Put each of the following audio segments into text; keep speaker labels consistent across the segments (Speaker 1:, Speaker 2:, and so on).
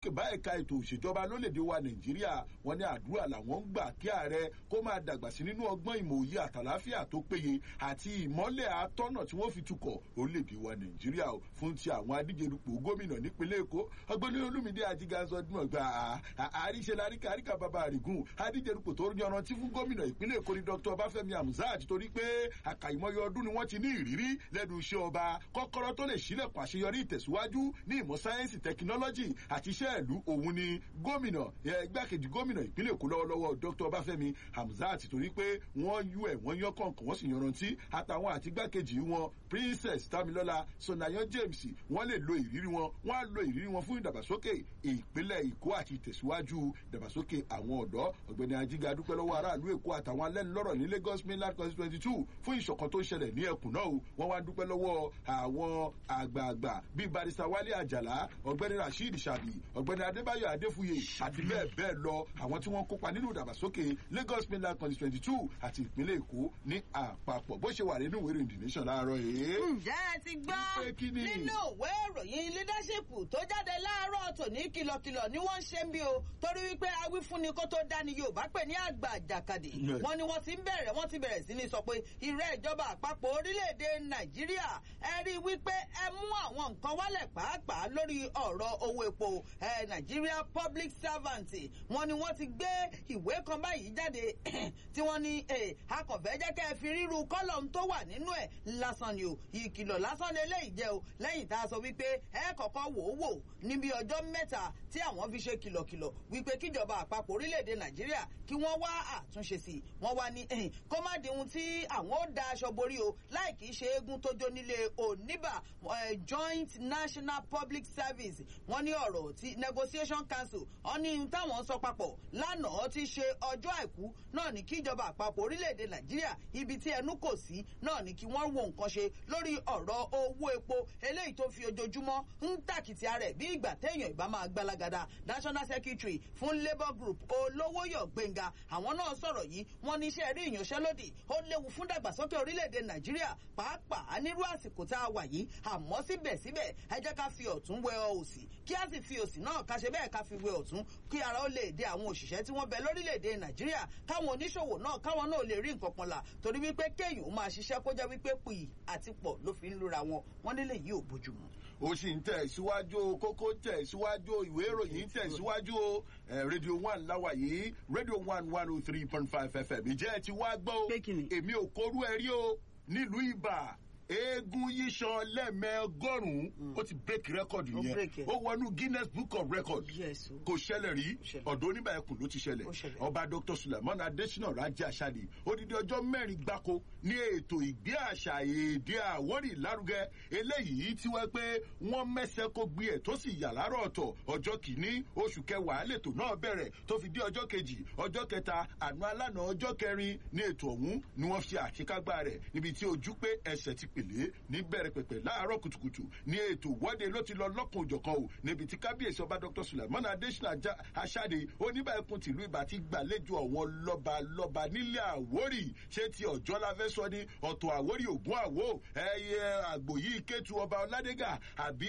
Speaker 1: bá ẹ̀ka ètò òṣèjọba lórílẹ̀‐èdè wa nàìjíríà wọn ní àdúrà làwọn ń gbà kí ààrẹ kó máa dàgbà sí nínú ọgbọ́n ìmọ̀ òye àtàláfíà tó péye àti ìmọ́lẹ̀ àtọ́nà tí wọ́n fi tukọ̀ orílẹ̀‐èdè wa nàìjíríà fún ti àwọn adíje dupò gómìnà nípínlẹ̀ èkó ọgbẹ́ni olúmídé ajígánsọ dùn gba àríṣe láríkà àríkà bàbá àrígùn adíje dupò tó yanrantí fún gómìnà ìpínlẹ̀ èkó ni dr ọbáfẹ́mi hamzat torí pé àkàìmọye ọdún ni wọ́n ti ní ìrírí lẹ́nu iṣẹ́ ọba kọ́kọ́rọ́ tó lè sílẹ̀kùn àṣeyọrí ìtẹ̀síwájú ní ìmọ̀ sáyẹ́nsì tẹkinọ́lọ́jì àti iṣẹ́ ìlú òun ni gómìnà igbákejì gómìnà ìpínlẹ̀ èkó lọ́wọ́lọ́wọ́ dr ọbáfẹ́mi hamzat torí pé wọ́n yú ẹ̀ wọ́n yán kọ̀ọ̀kan wọ́n sì yanrantí àtàwọn àti igbákejì wọn princess tamilola sonayan james wọ́n lè lo ìrírí wọn wọ́n á lo ìrírí wọn fún ìdàgbàsókè ìpínlẹ̀ èkó àti ìtẹ̀síwájú ìdàgbàsókè àwọn ọ̀dọ́ ọ̀gbẹ́ni ajiga dúpẹ́ lọ́wọ́ aráàlú èkó àtàwọn alẹ́nulọ́rọ̀ ní lagos mainland constituency two fún ìṣọ̀kan tó ń ṣẹlẹ̀ ní ẹkùn náà o wọ́n wá dúpẹ́ lọ́wọ́ àwọn àgbààgbà bíi barista wálé àjàlá ọ̀gbẹ́ni rasheed sabi ọ̀gbẹ́ni adébáyọ̀ adéfúye àti bẹ́ẹ̀ bẹ́ẹ̀ lọ àwọn tí wọ́n kópa nínú ìdàgbàsókè lagos mainland constituency two àti ìpínlẹ̀ èkó ní àpapọ̀ bó ṣe wà nínú ìwé ìròyìn the nation láàárọ̀ yìí.
Speaker 2: ǹjẹ́ ẹ ti gbọ́ nínú ìwé ìròyìn leadership tó jáde láàárọ̀ tòní kìlọ̀kìlọ̀ ni wọ́n ń ṣe ń bí o torí wípé awífúnni kó tó dání yorùbá pè ní àgbà àjàkadì wọn ni wọ́n ti ń bẹ̀rẹ̀ wọ́n ti bẹ̀rẹ̀ sí ní sọ pé ìrẹ́ ìjọba àpapọ̀ orílẹ̀-èdè nàìjíríà ẹ rí i wípé ẹ mú àwọn nǹkan wálẹ̀ pàápàá lórí ọ̀rọ̀ owó epo nàìjíríà public servant wọn ni wọ́n ti gbé ìwé kan báyìí jáde tí wọ́n ní akọ̀fẹ́ jẹ́ kẹ́ ẹ fi ríru kọ́lọ̀m tó wà nínú ẹ̀ lásán ni o ìkìlọ̀ lásán ni eléyìí jẹ́ o lẹ́yìn tá a sọ wípé ẹ kọ̀kọ́ wò ó wò níbi ọjọ́ mẹ́ta tí àwọn fi ṣe kìlọ̀kìlọ̀ wípé kíjọba àpapọ̀ orílẹ̀-èdè nàìjíríà kí wọ́n wá àtúnṣe sí i wọ́n wá ní kó má di ohun tí àwọn ó da aṣọ borí o láì kìí ṣe eégún tó jó nílé oníbà joint national public service wọ́n ní ọ̀rọ̀ tí negotiation council wọ́n ní táwọn sọ papọ̀ lánàá ti ṣe ọjọ́ àìkú náà ní kíjọba àpapọ̀ orílẹ̀-èdè nàìjíríà ibi tí ẹnu kò sí náà ní kí wọ́n wo nǹkan ṣe lórí ọ̀rọ̀ owó epo eléyìí tó fi ojoojúmọ́ ń tàkìtì rẹ̀ bí ìgbà téèyàn ìbá máa gbalagada national secretary fún labour group olówóyọ̀ gbẹ̀ngà àwọn náà sọ̀rọ̀ yìí wọ́n ní iṣẹ́ rí ìyanṣẹ́lódì ó léwu fún dàgbàsókè orílẹ̀-èdè nàìjíríà pàápàá nírú àsìkò tá a wà yìí àmọ́ síbẹ̀síbẹ̀ ẹ jẹ́ ká fi ọ̀tún wẹ òsì kí a sì fi òsì náà ká ṣe bẹ́ẹ̀ ká fi wẹ ọ̀tún kí ara ó lè dé àwọn òṣìṣẹ́ tí wọ́n bẹ lórílẹ̀-èdè nàìjíríà káwọn oníṣòwò náà káwọn náà lè rí nǹkan kan là torí wípé kéèyàn máa ṣiṣẹ́ kó jẹ́ wípé pì àti pọ̀ ló fi ń lura wọn wọ́n nílé yìí ò bójúmu
Speaker 1: ó sì ń tẹ̀ síwájú kókó tẹ̀ síwájú ìwé ìròyìn tẹ̀ síwájú o rédíò one láwa yìí rédíò one one oh three point five fm ìjẹ́ ẹ ti wá gbọ́ o èmi ò kórú ẹ rí o nílùú ibà eégún yíṣan lẹ́ẹ̀mẹ́ọgọ́rùn-ún ó ti break record yẹn ó wọnú guinness book of record kò ṣẹlẹ̀ rí ọ̀dọ́ oníbà ẹkùn ló ti ṣẹlẹ̀ ọba dr suleiman adesina rajá aṣáde odidi ọjọ́ mẹ́rin gbáko ní ètò ìgbé àṣà èdè àwórì lárugẹ eléyìí tí wọ́n pé wọ́n mẹ́sẹ̀ kó gbé ẹ̀ tó sì yà láàárọ̀ ọ̀tọ̀ ọjọ́ kìíní oṣù kẹwàá lètò náà bẹ̀rẹ̀ tó fi dé ọjọ́ kejì ọjọ́ kẹta àná alánà ọjọ́ kẹrin ní ètò ọ̀hún ni wọ́n fi àṣekágbá rẹ̀ níbi tí ojú pé ẹsẹ̀ ti pèlè ní bẹ̀rẹ̀ pẹ̀pẹ̀ láàárọ̀ kùtùkùtù ní ètò ìwọ́de ló ti lọ lọ́kùn òjọ̀kan o níbi tí kábíyèsí ọba dr suleiman adesina aṣáde oníbà ẹkùn tìlú ibà ti gbàlejò àwọn lọ́ba lọ́ba nílé àwórì ṣé ti ọ̀jọ́ la fẹ́ sọ ni ọ̀tọ̀ àwórì ògún àwò ẹyẹ àgbò yìí kétu ọba ọládégà àbí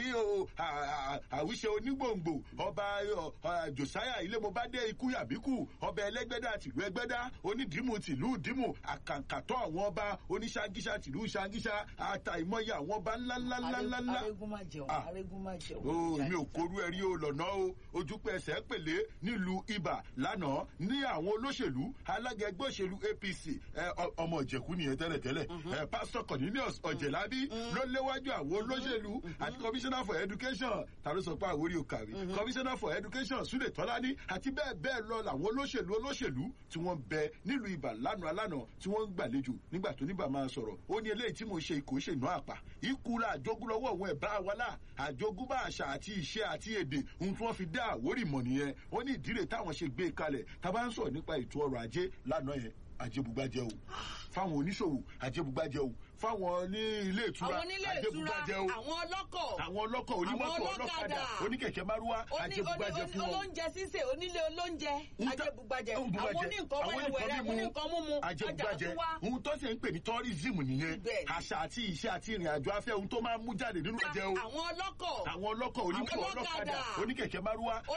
Speaker 1: àwíṣe onígbòǹgbò ọba josiah ilémobádé ikú yàbíkú ọba ẹlẹgbẹdà tìlú ẹgbẹdà onídìímù tìlú dìímù àkàǹkàtọ àwọn ọba oníṣàgíṣà tìlú ṣàgíṣà ata ìmọ̀ye àwọn ọba ńláńláńláńlá.
Speaker 2: arégún má jẹun arégún má jẹun.
Speaker 1: o mi ò korú ẹrí o lọ́nà o ojúpẹ́ ẹsẹ̀ pèlè nílùú ibà lánàá ní àwọn olóṣèlú alága ẹgbẹ́ òṣèlú apc ọmọ ìjẹ̀kú nìyẹn tẹ́lẹ̀tẹ́lẹ̀ pásítọ̀ cornelius ọ̀jẹ̀lábí ló léwájú àwọn olóṣèlú àti commissioner for education tàbí sọ pé àwòrí òkàwé commissioner for education súlẹ̀ tọ́lání àti bẹ́ẹ̀ bẹ́ẹ̀ lọ làwọn olóṣèlú olóṣèlú tí wọ́n bẹ nílùú ibà lánàá lánàá tí wọ́n ń gbàlejò nígbà tó níbà máa sọ̀rọ̀ ó ní eléyìí tí mo ṣe kò ṣe ìná àpà ìkúra àjogún lọ́wọ́ òun ẹ̀bá wa là àjogún bá àṣà àti ìṣe àti èdè ohun tí wọ́n fi dá àwórì mọ̀ nìyẹn ó ní ìdílé táwọn ṣe gbé kalẹ̀ tá a bá ń sọ̀rọ̀ nípa ètò ọrọ̀ ajé lánàá yẹn ajébùgbàjẹ́ o fáwọn oníṣòwò ajébùgbàjẹ́ o fáwọn ní ilé ìtura ajébùgbàjẹ́ o
Speaker 2: àwọn ọlọ́kọ̀
Speaker 1: àwọn ọlọ́kọ̀ onímọ̀tò ọlọ́kadà oníkẹ̀kẹ́ márúwá ajébùgbàjẹ́ fún wọn.
Speaker 2: olóúnjẹ sísè onílé olóúnjẹ ajébùgbàjẹ́ àwọn oníǹkan wẹ́rẹ́wẹ́rẹ́ àwọn oníǹkan múmu
Speaker 1: ajébùgbàjẹ́ ohun tó ṣe ń pè ní tourism nìyẹn àṣà àti ìṣe àti ìrìn àjò afẹ́ ohun tó máa ń mú jáde nínú ẹ̀jẹ̀ o
Speaker 2: àwọn ọlọ́kọ̀
Speaker 1: àwọn ọlọ́kọ̀ onímọ̀tò ọlọ́kadà oníkẹ̀kẹ́ márúwá